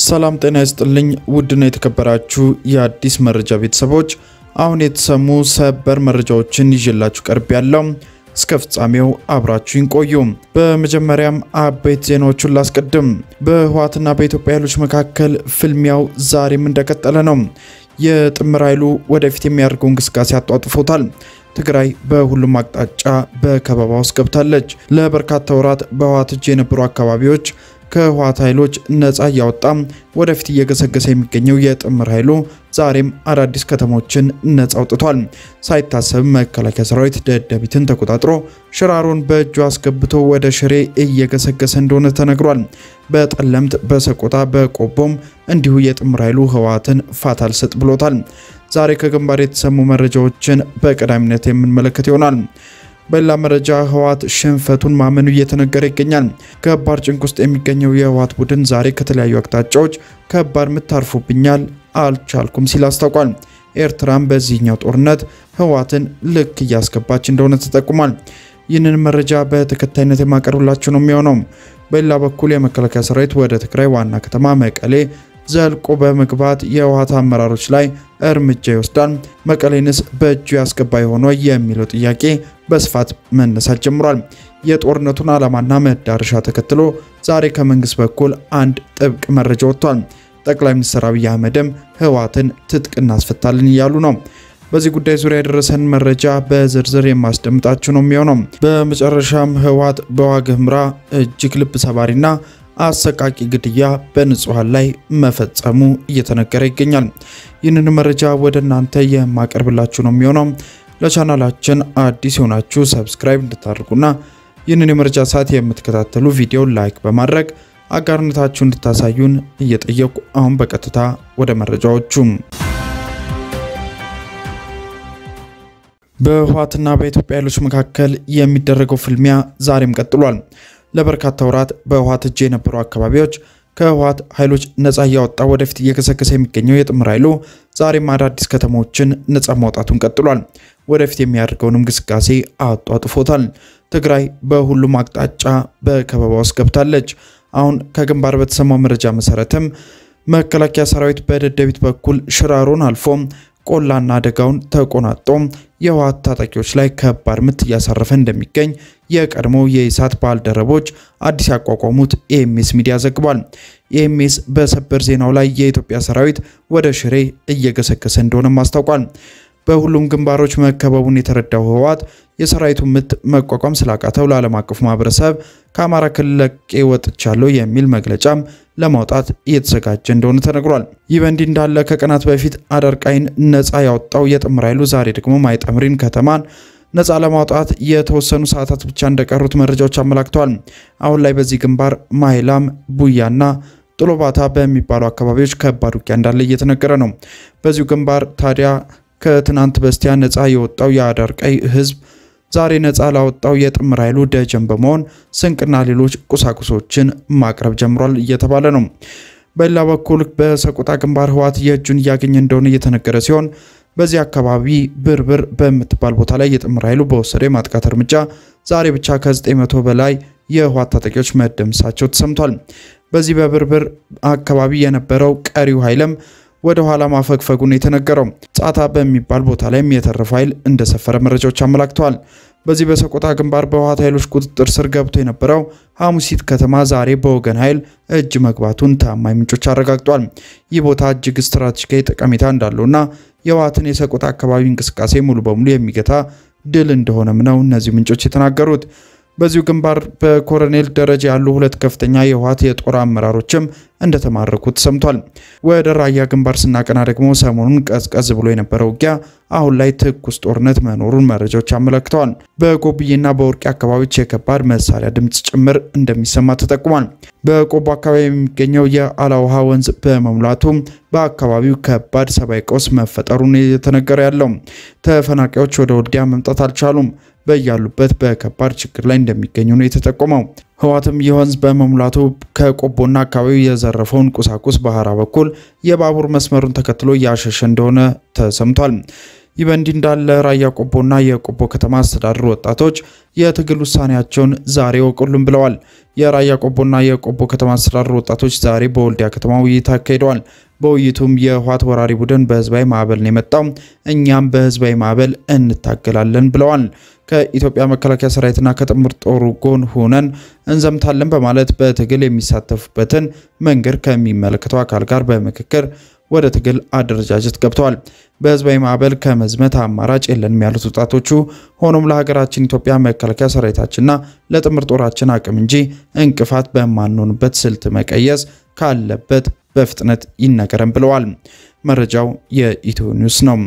ሰላም ጤና ይስጥልኝ ውድና የተከበራችሁ የአዲስ መረጃ ቤተሰቦች፣ አሁን የተሰሙ ሰበር መረጃዎችን ይዤላችሁ ቀርብ ያለው እስከ ፍጻሜው አብራችሁን ቆዩ። በመጀመሪያም አበይት ዜናዎቹን ላስቀድም። በህወሓትና በኢትዮጵያ ኃይሎች መካከል ፍልሚያው ዛሬም እንደቀጠለ ነው። የጥምር ኃይሉ ወደፊት የሚያደርገው እንቅስቃሴ አጧጥፎታል። ትግራይ በሁሉም አቅጣጫ በከበባ ውስጥ ገብታለች። ለበርካታ ወራት በህወሓት እጅ የነበሩ አካባቢዎች ከህወሓት ኃይሎች ነፃ እያወጣ ወደፊት እየገሰገሰ የሚገኘው የጥምር ኃይሉ ዛሬም አዳዲስ ከተሞችን ነፃ አውጥቷል። ሳይታሰብ መከላከያ ሰራዊት ደደቢትን ተቆጣጥሮ ሽራሮን በእጁ አስገብቶ ወደ ሽሬ እየገሰገሰ እንደሆነ ተነግሯል። በጠለምት፣ በሰቆጣ፣ በቆቦም እንዲሁ የጥምር ኃይሉ ህወሓትን ፋታ አልሰጥ ብሎታል። ዛሬ ከግንባር የተሰሙ መረጃዎችን በቀዳሚነት የምንመለከት ይሆናል። በሌላ መረጃ ህወሓት ሽንፈቱን ማመኑ እየተነገረ ይገኛል። ከባድ ጭንቅ ውስጥ የሚገኘው የህወሓት ቡድን ዛሬ ከተለያዩ አቅጣጫዎች ከባድ ምት አርፎብኛል፣ አልቻልኩም ሲል አስታውቋል። ኤርትራም በዚህኛው ጦርነት ህወሓትን ልክ እያስገባች እንደሆነ ተጠቁሟል። ይህንን መረጃ በተከታይነት የማቀርብላችሁ ነው የሚሆነው። በሌላ በኩል የመከላከያ ሰራዊት ወደ ትግራይ ዋና ከተማ መቀሌ ዘልቆ በመግባት የህወሓት አመራሮች ላይ እርምጃ ይወስዳል፣ መቀሌንስ በእጁ ያስገባ የሆነ የሚለው ጥያቄ በስፋት መነሳት ጀምሯል። የጦርነቱን ዓላማና መዳረሻ ተከትሎ ዛሬ ከመንግስት በኩል አንድ ጥብቅ መረጃ ወጥቷል። ጠቅላይ ሚኒስትር አብይ አህመድም ህወሓትን ትጥቅ እናስፈታለን እያሉ ነው። በዚህ ጉዳይ ዙሪያ የደረሰን መረጃ በዝርዝር የማስደምጣችሁ ነው የሚሆነው። በመጨረሻም ህወሓት በዋግ ኽምራ እጅግ ልብ ሰባሪና አሰቃቂ ግድያ በንጹሐን ላይ መፈጸሙ እየተነገረ ይገኛል። ይህንን መረጃ ወደ እናንተ የማቀርብላችሁ ነው የሚሆነው። ለቻናላችን አዲስ የሆናችሁ ሰብስክራይብ እንድታደርጉና ይህንን የመረጃ ሰዓት የምትከታተሉ ቪዲዮ ላይክ በማድረግ አጋርነታችሁ እንድታሳዩን እየጠየቁ አሁን በቀጥታ ወደ መረጃዎቹ በህወሓትና በኢትዮጵያ ኃይሎች መካከል የሚደረገው ፍልሚያ ዛሬም ቀጥሏል። ለበርካታ ወራት በህወሓት እጅ የነበሩ አካባቢዎች ከህወሓት ኃይሎች ነፃ እያወጣ ወደፊት እየገሰገሰ የሚገኘው የጥምር ኃይሉ ዛሬም አዳዲስ ከተሞችን ነፃ ማውጣቱን ቀጥሏል። ወደፊት የሚያደርገውን እንቅስቃሴ አጧጥፎታል። ትግራይ በሁሉም አቅጣጫ በከበባ ውስጥ ገብታለች። አሁን ከግንባር በተሰማው መረጃ መሰረትም መከላከያ ሰራዊት በደደቢት በኩል ሽራሮን አልፎ ቆላና አደጋውን ተቆናጦ የህወሓት ታጣቂዎች ላይ ከባድ ምት እያሳረፈ እንደሚገኝ የቀድሞ የኢሳት ባልደረቦች አዲስ ያቋቋሙት ኤኤምኤስ ሚዲያ ዘግቧል። ኤኤምኤስ በሰበር ዜናው ላይ የኢትዮጵያ ሰራዊት ወደ ሽሬ እየገሰገሰ እንደሆነም አስታውቋል። በሁሉም ግንባሮች መከበቡን የተረዳው ህወሓት የሰራዊቱ ምት መቋቋም ስላቃተው ለዓለም አቀፉ ማህበረሰብ ከአማራ ክልል ለቄ ወጥቻለሁ የሚል መግለጫም ለማውጣት እየተዘጋጀ እንደሆነ ተነግሯል። ይህ በእንዲህ እንዳለ ከቀናት በፊት አዳርቃይን ነፃ ያወጣው የጥምር ኃይሉ ዛሬ ደግሞ ማይጠምሪን ከተማን ነፃ ለማውጣት የተወሰኑ ሰዓታት ብቻ እንደቀሩት መረጃዎች አመላክተዋል። አሁን ላይ በዚህ ግንባር ማይላም፣ ቡያና ጥሎባታ በሚባሉ አካባቢዎች ከባድ ውጊያ እንዳለ እየተነገረ ነው። በዚሁ ግንባር ታዲያ ከትናንት በስቲያ ነፃ የወጣው የአዳርቃይ ህዝብ ዛሬ ነፃ ላወጣው የጥምር ኃይሉ ደጀን በመሆን ስንቅና ሌሎች ቁሳቁሶችን ማቅረብ ጀምሯል እየተባለ ነው። በሌላ በኩል በሰቆጣ ግንባር ህወሓት የእጁን እያገኘ እንደሆነ እየተነገረ ሲሆን በዚህ አካባቢ ብርብር በምትባል ቦታ ላይ የጥምር ኃይሉ በወሰደው የማጥቃት እርምጃ ዛሬ ብቻ ከ900 በላይ የህወሓት ታጣቂዎች መደምሳቸው ተሰምቷል። በዚህ በብርብር አካባቢ የነበረው ቀሪው ኃይልም ወደ ኋላ ማፈግፈጉን የተነገረው ጻታ በሚባል ቦታ ላይም የተረፈ ኃይል እንደሰፈረ መረጃዎች አመላክተዋል። በዚህ በሰቆጣ ግንባር በህወሓት ኃይሎች ቁጥጥር ስር ገብቶ የነበረው ሐሙሲት ከተማ ዛሬ በወገን ኃይል እጅ መግባቱን ታማኝ ምንጮች አረጋግጧል። ይህ ቦታ እጅግ ስትራቴጂካዊ ጠቀሜታ እንዳለውና የህወሓትን የሰቆጣ አካባቢ እንቅስቃሴ ሙሉ በሙሉ የሚገታ ድል እንደሆነም ነው እነዚህ ምንጮች የተናገሩት። በዚሁ ግንባር በኮሎኔል ደረጃ ያሉ ሁለት ከፍተኛ የህወሓት የጦር አመራሮችም እንደተማረኩ ተሰምቷል። ወደ ራያ ግንባር ስናቀና ደግሞ ሰሞኑን ቀዝቀዝ ብሎ የነበረው ውጊያ አሁን ላይ ትኩስ ጦርነት መኖሩን መረጃዎች አመለክተዋል። በጎብዬና በወርቂ አካባቢዎች የከባድ መሳሪያ ድምፅ ጭምር እንደሚሰማ ተጠቁሟል። በቆቦ አካባቢ የሚገኘው የአላውሃ ወንዝ በመሙላቱ በአካባቢው ከባድ ሰብአዊ ቀውስ መፈጠሩን የተነገረ ያለው ተፈናቃዮች ወደ ወልዲያ መምጣት አልቻሉም። በያሉበት በከባድ ችግር ላይ እንደሚገኙ ነው የተጠቆመው። ህወሓትም ይህ ወንዝ በመሙላቱ ከቆቦና አካባቢው የዘረፈውን ቁሳቁስ በሀራ በኩል የባቡር መስመሩን ተከትሎ እያሸሸ እንደሆነ ተሰምቷል። ይህ በእንዲህ እንዳለ ራያ ቆቦና የቆቦ ከተማ አስተዳደር ወጣቶች የትግል ውሳኔያቸውን ዛሬ ወቁልን ብለዋል። የራያ ቆቦና የቆቦ ከተማ አስተዳደር ወጣቶች ዛሬ በወልዲያ ከተማ ውይይት አካሂደዋል። በውይይቱም የህወሓት ወራሪ ቡድን በህዝባዊ ማዕበል ነው የመጣው፣ እኛም በህዝባዊ ማዕበል እንታገላለን ብለዋል። ከኢትዮጵያ መከላከያ ሰራዊትና ከጥምር ጦሩ ጎን ሆነን እንዘምታለን በማለት በትግል የሚሳተፉበትን መንገድ ከሚመለከተው አካል ጋር በምክክር ወደ ትግል አደረጃጀት ገብተዋል። በህዝባዊ ማዕበል ከመዝመት አማራጭ የለንም ያሉት ወጣቶቹ፣ ሆኖም ለሀገራችን ኢትዮጵያ መከላከያ ሰራዊታችንና ለጥምር ጦራችን አቅም እንጂ እንቅፋት በማንሆንበት ስልት መቀየስ ካለበት በፍጥነት ይነገረን ብለዋል። መረጃው የኢትዮ ኒውስ ነው።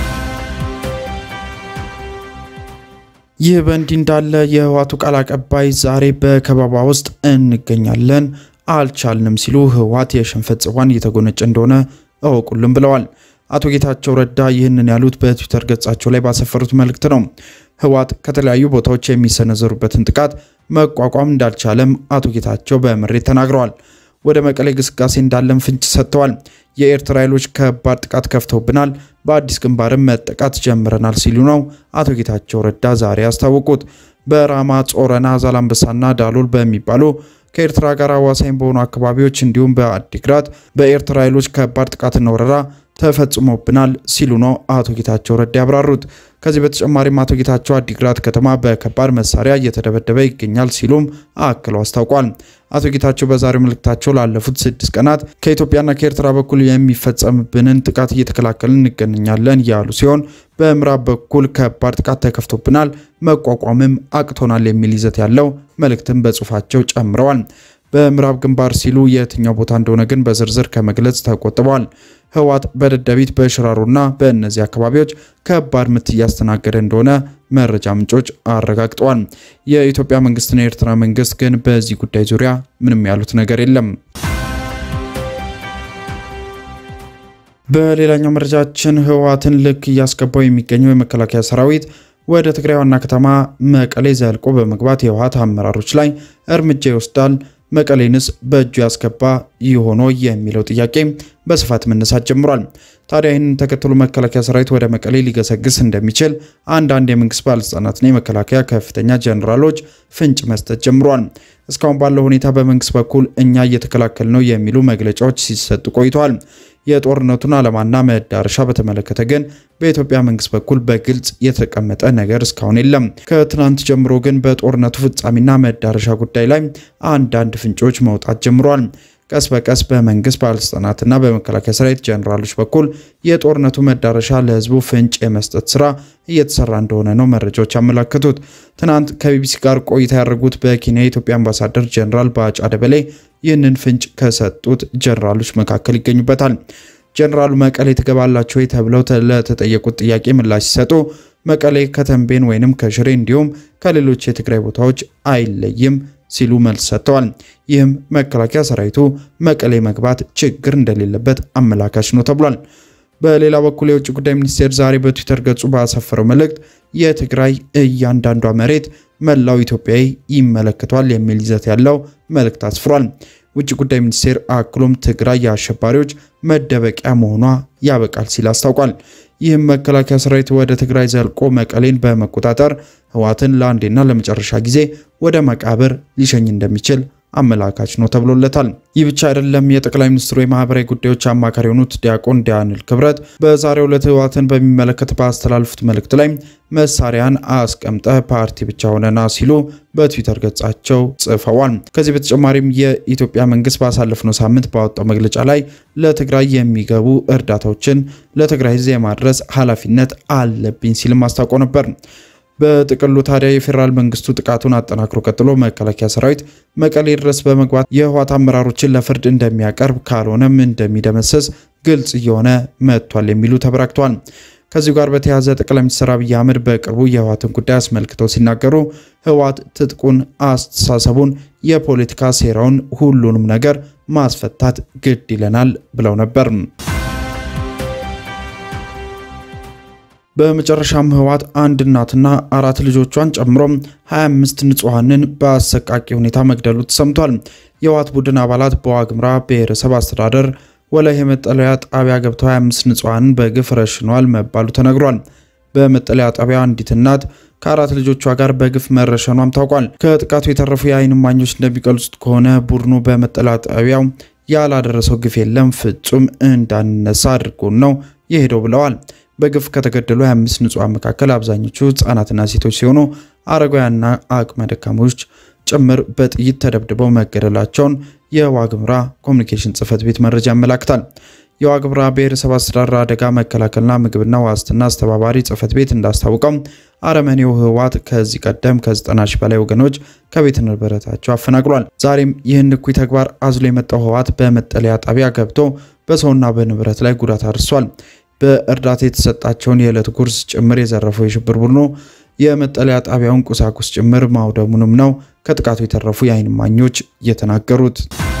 ይህ በእንዲህ እንዳለ የህወሓቱ ቃል አቀባይ ዛሬ በከበባ ውስጥ እንገኛለን አልቻልንም ሲሉ ህወሓት የሽንፈት ጽዋን እየተጎነጨ እንደሆነ እወቁልን ብለዋል። አቶ ጌታቸው ረዳ ይህንን ያሉት በትዊተር ገጻቸው ላይ ባሰፈሩት መልእክት ነው። ህወሓት ከተለያዩ ቦታዎች የሚሰነዘሩበትን ጥቃት መቋቋም እንዳልቻለም አቶ ጌታቸው በምሬት ተናግረዋል። ወደ መቀሌ ግስጋሴ እንዳለን ፍንጭ ሰጥተዋል። የኤርትራ ኃይሎች ከባድ ጥቃት ከፍተውብናል፣ በአዲስ ግንባርም መጠቃት ጀምረናል ሲሉ ነው አቶ ጌታቸው ረዳ ዛሬ ያስታወቁት። በራማ ጾረና፣ ዛላምበሳና ዳሎል በሚባሉ ከኤርትራ ጋር አዋሳኝ በሆኑ አካባቢዎች እንዲሁም በአዲግራት በኤርትራ ኃይሎች ከባድ ጥቃትና ወረራ ተፈጽሞብናል ሲሉ ነው አቶ ጌታቸው ረዳ ያብራሩት። ከዚህ በተጨማሪም አቶ ጌታቸው አዲግራት ከተማ በከባድ መሳሪያ እየተደበደበ ይገኛል ሲሉም አክለው አስታውቋል። አቶ ጌታቸው በዛሬው መልእክታቸው ላለፉት ስድስት ቀናት ከኢትዮጵያና ከኤርትራ በኩል የሚፈጸምብንን ጥቃት እየተከላከልን እንገኛለን ያሉ ሲሆን በምዕራብ በኩል ከባድ ጥቃት ተከፍቶብናል፣ መቋቋምም አቅቶናል የሚል ይዘት ያለው መልእክትን በጽሁፋቸው ጨምረዋል። በምዕራብ ግንባር ሲሉ የትኛው ቦታ እንደሆነ ግን በዝርዝር ከመግለጽ ተቆጥበዋል። ህወሓት በደደቢት በሽራሮና በእነዚህ አካባቢዎች ከባድ ምት እያስተናገደ እንደሆነ መረጃ ምንጮች አረጋግጠዋል። የኢትዮጵያ መንግስትና የኤርትራ መንግስት ግን በዚህ ጉዳይ ዙሪያ ምንም ያሉት ነገር የለም። በሌላኛው መረጃችን ህወሓትን ልክ እያስገባው የሚገኘው የመከላከያ ሰራዊት ወደ ትግራይ ዋና ከተማ መቀሌ ዘልቆ በመግባት የህወሓት አመራሮች ላይ እርምጃ ይወስዳል መቀሌንስ በእጁ ያስገባ ይሆኖ የሚለው ጥያቄ በስፋት መነሳት ጀምሯል። ታዲያ ይህንን ተከትሎ መከላከያ ሰራዊት ወደ መቀሌ ሊገሰግስ እንደሚችል አንዳንድ የመንግስት ባለስልጣናትና የመከላከያ ከፍተኛ ጀኔራሎች ፍንጭ መስጠት ጀምሯል። እስካሁን ባለው ሁኔታ በመንግስት በኩል እኛ እየተከላከል ነው የሚሉ መግለጫዎች ሲሰጡ ቆይተዋል። የጦርነቱን ዓላማና መዳረሻ በተመለከተ ግን በኢትዮጵያ መንግስት በኩል በግልጽ የተቀመጠ ነገር እስካሁን የለም። ከትናንት ጀምሮ ግን በጦርነቱ ፍጻሜና መዳረሻ ጉዳይ ላይ አንዳንድ ፍንጮች መውጣት ጀምሯል። ቀስ በቀስ በመንግስት ባለስልጣናትና በመከላከያ ሰራዊት ጀኔራሎች በኩል የጦርነቱ መዳረሻ ለህዝቡ ፍንጭ የመስጠት ስራ እየተሰራ እንደሆነ ነው መረጃዎች ያመላከቱት። ትናንት ከቢቢሲ ጋር ቆይታ ያደረጉት በኬንያ የኢትዮጵያ አምባሳደር ጀኔራል ባጫ ደበሌ ይህንን ፍንጭ ከሰጡት ጀኔራሎች መካከል ይገኙበታል። ጀኔራሉ መቀሌ ትገባላችሁ ወይ ተብለው ለተጠየቁት ጥያቄ ምላሽ ሲሰጡ መቀሌ ከተንቤን ወይንም ከሽሬ እንዲሁም ከሌሎች የትግራይ ቦታዎች አይለይም ሲሉ መልስ ሰጥተዋል። ይህም መከላከያ ሰራዊቱ መቀሌ መግባት ችግር እንደሌለበት አመላካች ነው ተብሏል። በሌላ በኩል የውጭ ጉዳይ ሚኒስቴር ዛሬ በትዊተር ገጹ ባሰፈረው መልእክት የትግራይ እያንዳንዷ መሬት መላው ኢትዮጵያዊ ይመለከቷል የሚል ይዘት ያለው መልእክት አስፍሯል። ውጭ ጉዳይ ሚኒስቴር አክሎም ትግራይ የአሸባሪዎች መደበቂያ መሆኗ ያበቃል ሲል አስታውቋል። ይህም መከላከያ ሰራዊት ወደ ትግራይ ዘልቆ መቀሌን በመቆጣጠር ህወሓትን ለአንዴና ለመጨረሻ ጊዜ ወደ መቃብር ሊሸኝ እንደሚችል አመላካች ነው ተብሎለታል። ይህ ብቻ አይደለም። የጠቅላይ ሚኒስትሩ የማህበራዊ ጉዳዮች አማካሪ የሆኑት ዲያቆን ዳንኤል ክብረት በዛሬው ዕለት ህወሓትን በሚመለከት ባስተላለፉት መልእክት ላይ መሳሪያን አስቀምጠ ፓርቲ ብቻ ሆነና ሲሉ በትዊተር ገጻቸው ጽፈዋል። ከዚህ በተጨማሪም የኢትዮጵያ መንግስት ባሳለፍነው ሳምንት ባወጣው መግለጫ ላይ ለትግራይ የሚገቡ እርዳታዎችን ለትግራይ ህዝብ የማድረስ ኃላፊነት አለብኝ ሲልም አስታውቆ ነበር። በጥቅሉ ታዲያ የፌዴራል መንግስቱ ጥቃቱን አጠናክሮ ቀጥሎ መከላከያ ሰራዊት መቀሌ ድረስ በመግባት የህወሓት አመራሮችን ለፍርድ እንደሚያቀርብ ካልሆነም እንደሚደመሰስ ግልጽ እየሆነ መጥቷል የሚሉ ተበራክቷል። ከዚሁ ጋር በተያያዘ ጠቅላይ ሚኒስትር አብይ አህመድ በቅርቡ የህወሓትን ጉዳይ አስመልክተው ሲናገሩ ህወሓት ትጥቁን፣ አስተሳሰቡን፣ የፖለቲካ ሴራውን፣ ሁሉንም ነገር ማስፈታት ግድ ይለናል ብለው ነበር። በመጨረሻም ህወሓት አንድ እናትና አራት ልጆቿን ጨምሮ 25 ንጹሐንን በአሰቃቂ ሁኔታ መግደሉ ተሰምቷል። የህወሓት ቡድን አባላት በዋግምራ ብሔረሰብ አስተዳደር ወላይ የመጠለያ ጣቢያ ገብተው 25 ንጹሐንን በግፍ ረሽነዋል መባሉ ተነግሯል። በመጠለያ ጣቢያ አንዲት እናት ከአራት ልጆቿ ጋር በግፍ መረሸኗም ታውቋል። ከጥቃቱ የተረፉ የዓይን እማኞች እንደሚገልጹት ከሆነ ቡድኑ በመጠለያ ጣቢያው ያላደረሰው ግፍ የለም፣ ፍጹም እንዳንነሳ አድርጎን ነው የሄደው ብለዋል። በግፍ ከተገደሉ 25 ንጹሐን መካከል አብዛኞቹ ህጻናትና ሴቶች ሲሆኑ አረጋውያንና አቅመ ደካሞች ጭምር በጥይት ተደብድበው መገደላቸውን የዋግምራ ኮሚኒኬሽን ጽህፈት ቤት መረጃ ያመላክታል። የዋግምራ ብሔረሰብ አስተዳደር አደጋ መከላከልና ምግብና ዋስትና አስተባባሪ ጽህፈት ቤት እንዳስታወቀው አረመኔው ህወሓት ከዚህ ቀደም ከ90 ሺህ በላይ ወገኖች ከቤት ንብረታቸው አፈናቅሏል። ዛሬም ይህን እኩይ ተግባር አዝሎ የመጣው ህወሓት በመጠለያ ጣቢያ ገብቶ በሰውና በንብረት ላይ ጉዳት አድርሷል። በእርዳታ የተሰጣቸውን የዕለት ጉርስ ጭምር የዘረፈው የሽብር ቡድኑ የመጠለያ ጣቢያውን ቁሳቁስ ጭምር ማውደሙንም ነው ከጥቃቱ የተረፉ የዓይን እማኞች የተናገሩት።